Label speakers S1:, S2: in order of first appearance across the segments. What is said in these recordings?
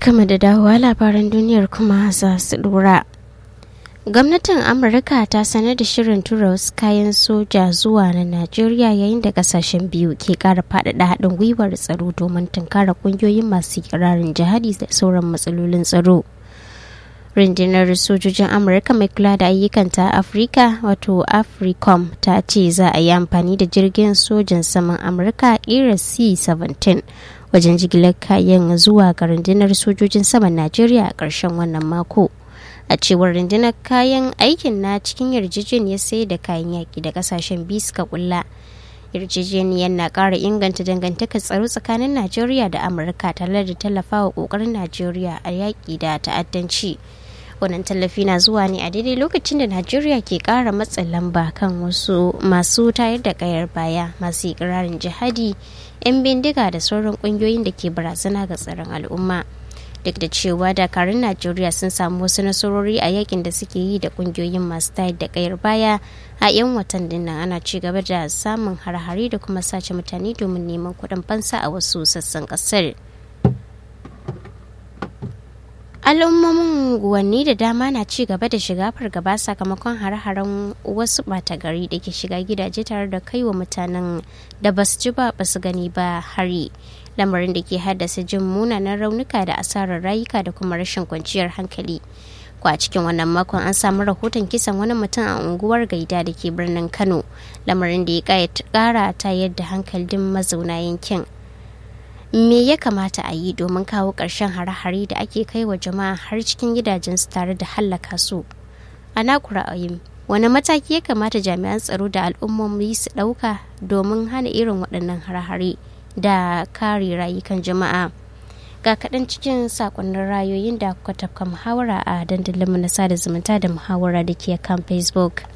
S1: barkama da dawowa labaran duniyar kuma za su dora gwamnatin amurka ta sanar da shirin tura wasu kayan soja zuwa na najeriya yayin da kasashen biyu ke kara faɗaɗa haɗin gwiwar tsaro domin tunkara ƙungiyoyin masu kirarin jihadi da sauran matsalolin tsaro rundunar sojojin amurka mai kula da ayyukan ta afirka wato africom ta ce za a yi amfani da jirgin sojan saman amurka kira c-17 wajen jigilar kayan zuwa ga rundunar sojojin saman najeriya a ƙarshen wannan mako a cewar rundunar kayan aikin na cikin yarjejeniyar sai da kayan yaƙi da ƙasashen biyu suka kulla yarjejeniyar na ƙara inganta dangantakar tsaro tsakanin najeriya da amurka tare da tallafawa ƙoƙarin najeriya a yaƙi da ta'addanci wannan tallafi na zuwa ne a daidai lokacin da najeriya ke ƙara matsin lamba kan wasu masu tayar da ƙayar baya masu ikirarin jihadi 'yan bindiga da sauran ƙungiyoyin da ke barazana ga tsaron al'umma duk da cewa dakarun najeriya sun samu wasu nasarori a yakin da suke yi da kungiyoyin masu tayar da kayar baya a 'yan watannin nan ana ci gaba da samun har-hari da kuma sace mutane domin neman kuɗin fansa a wasu sassan ƙasar al'ummomin guwanni da dama na ci gaba da shiga fargaba sakamakon har-haren wasu ɓata gari da ke shiga gidaje tare da kai wa mutanen da ba su ji ba ba su gani ba hari lamarin da ke haddasa jin munanan raunuka da asarar rayuka da kuma rashin kwanciyar hankali ko a cikin wannan makon an samu rahoton kisan wani mutum a unguwar gaida da ke birnin kano lamarin da ya kara ta yadda hankalin mazauna yankin me ya kamata a yi domin kawo ƙarshen hare-hare da ake kai wa jama'a har cikin gidajensu tare da hallaka su a naku ra'ayin wani mataki ya kamata jami'an tsaro da al'ummomi su ɗauka domin hana irin waɗannan hare-hare da kare rayukan jama'a ga kaɗan cikin sakonnin rayoyin da kuka tafka muhawara a dandalinmu na sada zumunta da muhawara da ke kan facebook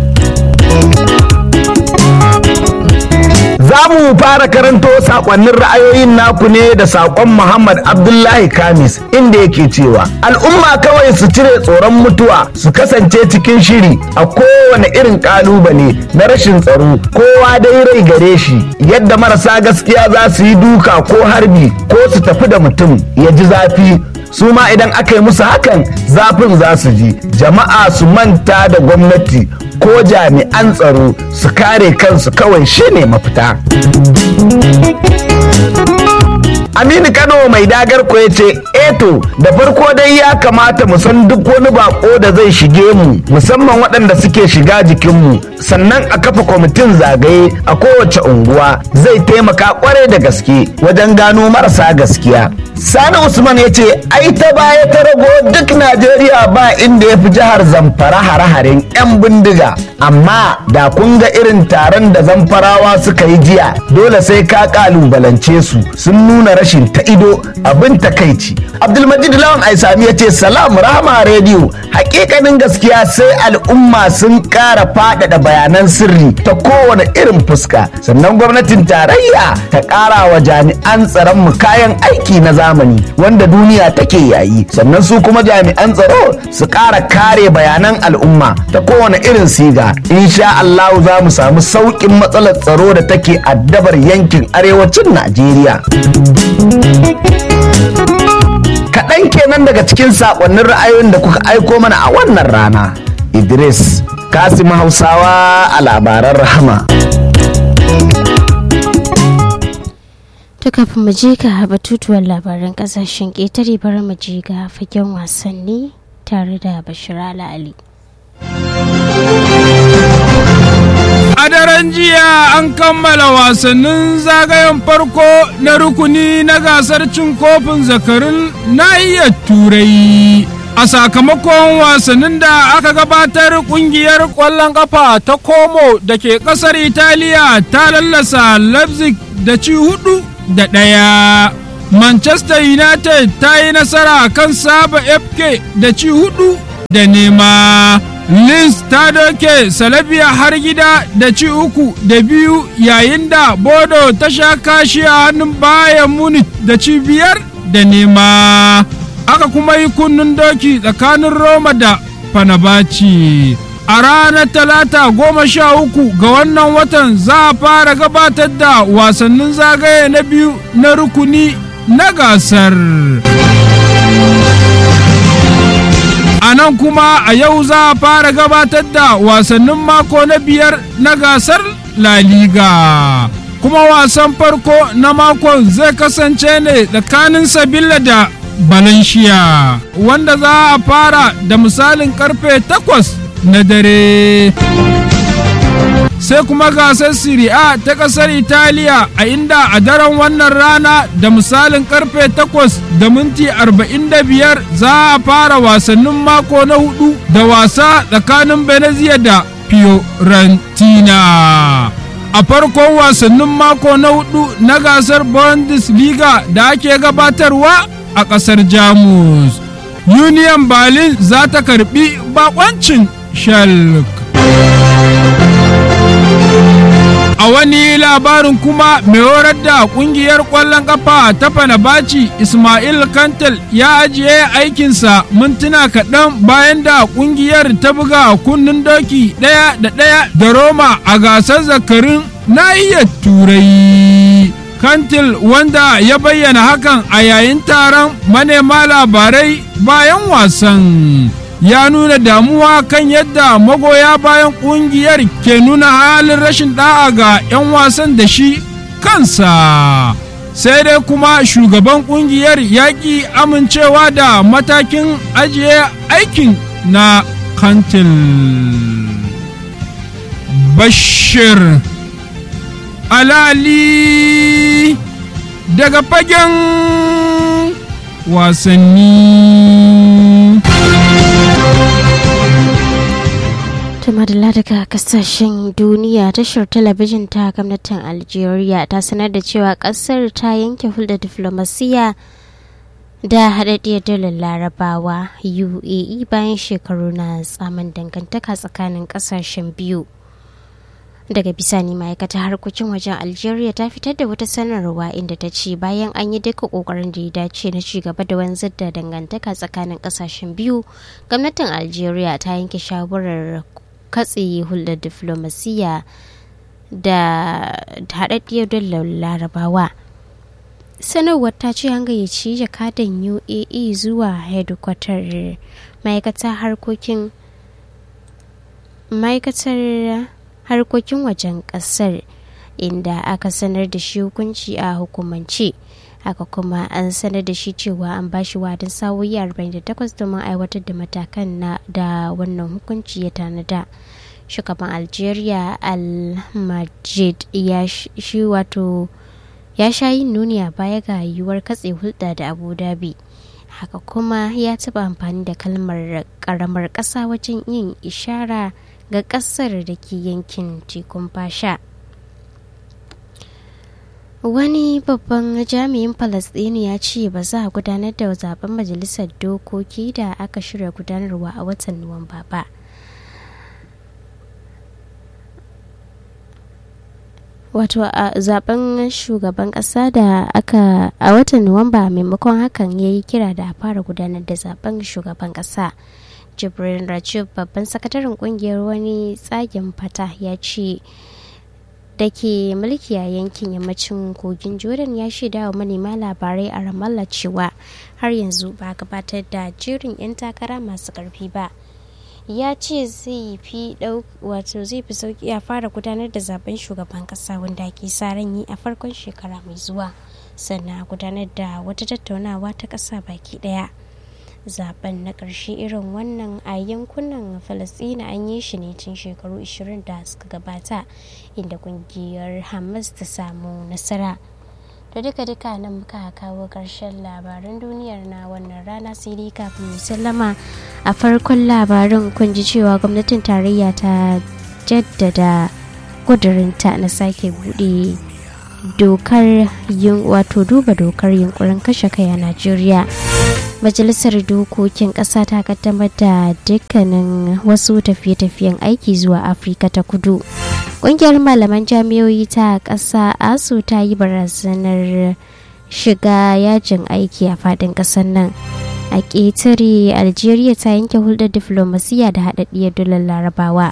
S2: Za mu fara karanto sakonnin ra'ayoyin naku ne da sakon Muhammad Abdullahi Kamis inda yake cewa al'umma kawai su cire tsoron mutuwa su kasance cikin shiri a kowane irin kalubale na rashin tsaro kowa dai rai gare shi yadda marasa gaskiya za su yi duka ko harbi ko su tafi da mutum ya ji zafi su ma idan aka yi musu hakan zafin za su ji jama'a su manta da gwamnati ko jami'an tsaro su kare kansu kawai shine mafita Aminu Kano mai dagar ko ya ce eto da farko dai ya kamata mu san duk wani bako da zai shige mu musamman waɗanda suke shiga jikinmu sannan a kafa kwamitin zagaye a kowace unguwa zai taimaka kwarai da gaske wajen gano marasa gaskiya. Sani Usman ya ce ai ta baya ta rago duk Najeriya ba inda ya fi jihar Zamfara hare-haren 'yan bindiga amma da kun ga irin taron da zamfarawa suka yi jiya dole sai ka kalubalance su sun nuna rashin ta ido abin takaici abdulmajid lawan aisami ya ce salam rahama rediyo hakikanin gaskiya sai al'umma sun kara faɗaɗa bayanan sirri ta kowane irin fuska sannan gwamnatin tarayya ta ƙara wa jami'an tsaron mu kayan aiki na zamani wanda duniya take yayi sannan su kuma jami'an tsaro su ƙara kare bayanan al'umma ta kowane irin siga insha Allah za mu samu sauƙin matsalar tsaro da take addabar yankin arewacin Najeriya. Kaɗan kenan daga cikin saƙonnin ra'ayoyin da kuka aiko mana a wannan rana. Idris Kasim Hausawa a labaran rahama.
S1: To kafin mu je ga batutuwan labaran kasashen ƙetare bari mu je ga fagen wasanni tare da Bashir Ali.
S3: A daren jiya an kammala wasannin zagayen farko na rukuni na gasar cin kofin zakarun nahiyar turai. A sakamakon wasannin da aka gabatar kungiyar ƙwallon ƙafa ta Como da ke ƙasar Italiya ta lallasa Leipzig da ci hudu da ɗaya. Manchester United ta yi nasara kan Saba FK da ci hudu da nema. Linz ta doke Salabiya har gida da ci uku da biyu yayin da Bodo ta sha kashi a hannun bayan Munich da ci biyar da nema. Aka kuma yi kunnun doki tsakanin Roma da Fanabaci. A ranar talata goma sha uku ga wannan watan za a fara gabatar da wasannin zagaye na biyu na rukuni na gasar. a nan kuma a yau za a fara gabatar da wasannin mako na biyar na gasar La Liga. kuma wasan farko na makon zai kasance ne tsakanin Sabila da Valencia wanda za a fara da misalin karfe takwas na dare. sai kuma gasar Serie A ta ƙasar Italiya a inda a daren wannan rana da misalin karfe 8 da minti 45 za a fara wasannin mako na hudu da wasa tsakanin Venezia da Fiorentina. A farkon wasannin mako na hudu na gasar Bundesliga da ake gabatarwa a ƙasar Jamus. Union Berlin za ta karbi bakoncin Schalke. A wani labarin kuma mai horar da kungiyar ƙwallon ƙafa ta Fanabaci Ismail Kantel ya ajiye aikinsa mintuna kaɗan bayan da kungiyar ta buga kunnen doki ɗaya da ɗaya da Roma a gasar zakarin nahiyar Turai. Kantil wanda ya bayyana hakan a yayin taron manema labarai bayan wasan. ya nuna damuwa kan yadda magoya bayan kungiyar ke nuna halin rashin da'a ga 'yan wasan da shi kansa sai dai kuma shugaban kungiyar yaƙi amincewa da matakin ajiye aikin na kantil bashir alali daga fagen wasanni
S1: madalla daga kasashen duniya tashar talabijin ta gwamnatin algeria ta sanar da cewa kasar ta yanke hulɗar diflomasiya da haɗaɗɗiyar dalar larabawa uae bayan shekaru na tsamin dangantaka tsakanin kasashen biyu daga bisani ma'aikatar harkokin wajen algeria ta fitar da wata sanarwa inda ta ce bayan an yi duka kokarin da ya dace na ci gaba da wanzar da dangantaka tsakanin kasashen biyu gwamnatin algeria ta yanke shawarar katse hulɗar diflomasiyya da haɗaɗɗiyar dalar larabawa sanarwar ta ce an gayyaci jakadan uae zuwa hedikwatar ma'aikatar harkokin ma'aikatar harkokin wajen ƙasar inda aka sanar da shi hukunci a hukumance haka kuma an sanar da shi cewa an ba shi wadin sa'o'i 48 domin aiwatar da matakan na da wannan hukunci ya tanada shugaban algeria al-majid ya shi wato ya sha yin nuni a baya ga yiwuwar katse hulɗa da abu dhabi haka kuma ya taɓa amfani da kalmar ƙaramar ƙasa wajen yin ishara ga ƙasar da ke yankin tekun fasha wani babban jami'in falasɗinu ya ce ba za a gudanar da zaben majalisar dokoki da aka shirya gudanarwa a watan nuwamba ba wato a zaben shugaban kasa da aka a watan nuwamba maimakon hakan ya yi kira da a fara gudanar da zaben shugaban kasa jibril rajib babban sakataren kungiyar wani tsagen fata ya ce da ke mulki a yankin yammacin kogin jordan ya shaida wa manema labarai a ramallah cewa har yanzu ba gabatar da jerin 'yan takara masu karfi ba ya ce zai fi wato zai fi sauki a fara gudanar da zaben shugaban kasa wanda ake sa ran yi a farkon shekara mai zuwa sannan gudanar da wata tattaunawa ta kasa baki daya zaben na ƙarshe irin wannan a yankunan falasɗina an yi shi ne tun shekaru 20 da suka gabata inda kungiyar hamas ta samu nasara da duka duka nan muka kawo ƙarshen labaran duniyar na wannan rana sai dai kafin mu sallama a farkon labarin kun ji cewa gwamnatin tarayya ta jaddada kudurinta na sake bude dokar yin wato duba dokar yunkurin kashe kai a najeriya majalisar dokokin ƙasa ta kaddamar da dukkanin wasu tafiye-tafiyen aiki zuwa afirka ta kudu ƙungiyar malaman jami'oyi ta ƙasa asu ta yi barazanar shiga yajin aiki a faɗin ƙasar nan a ƙetare algeria ta yanke hulɗar diflomasiya da haɗaɗɗiyar dolar larabawa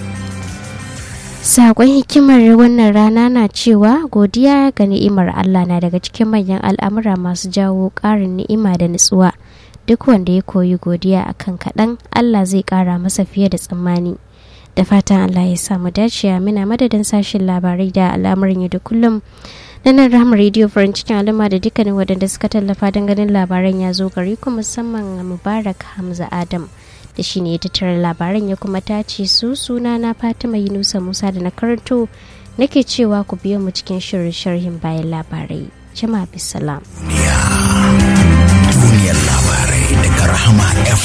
S1: Sakon hikimar wannan rana na cewa godiya ga ni'imar Allah na daga cikin manyan al'amura masu jawo ƙarin ni'ima da nutsuwa. duk wanda ya koyi godiya akan kaɗan allah zai ƙara masa fiye da tsammani da fatan allah ya samu dace muna madadin sashen labarai da al'amarin yau da kullum na nan rahama rediyo farin cikin al'umma da dukkanin waɗanda suka tallafa don ganin labaran ya zo gari ku musamman mubarak hamza adam da shi ne ya tattara labaran ya kuma tace su suna na fatima yunusa musa da na karanto nake cewa ku biyo mu cikin shirin sharhin bayan labarai jama'a bisalam
S4: duniyar labarai daga rahama f